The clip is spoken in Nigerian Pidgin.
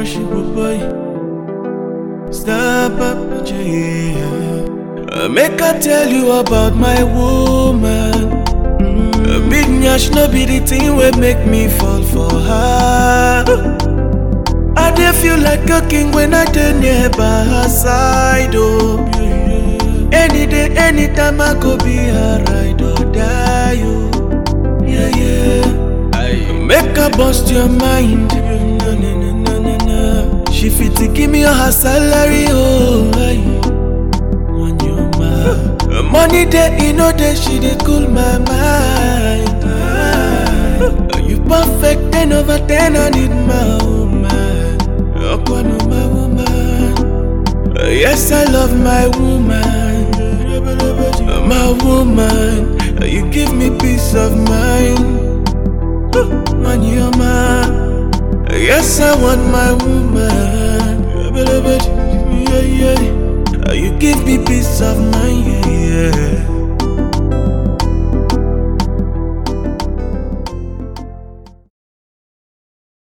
rush it, boy. Stop up, yeah. Uh, Make I tell you about my woman. A big nyash no be the thing wey make me fall for her. I dey feel like a king when I dey near by her side. Oh, any day, anytime I go be her ride or die. Oh, yeah, yeah. Make her bust your mind. Na, na, na, na, na, na. She fit to give me all her salary. Oh, aye. on your mind. Money day, you know that she did cool my mind. Ah, You perfect, ten over ten, I need my woman. Okwana, my woman. Uh, Yes, I love my woman. My woman, Uh, you give me peace of mind. On your mind. Yes, I want my woman. Yeah, yeah. Uh, You give me peace of mind, yeah, yeah.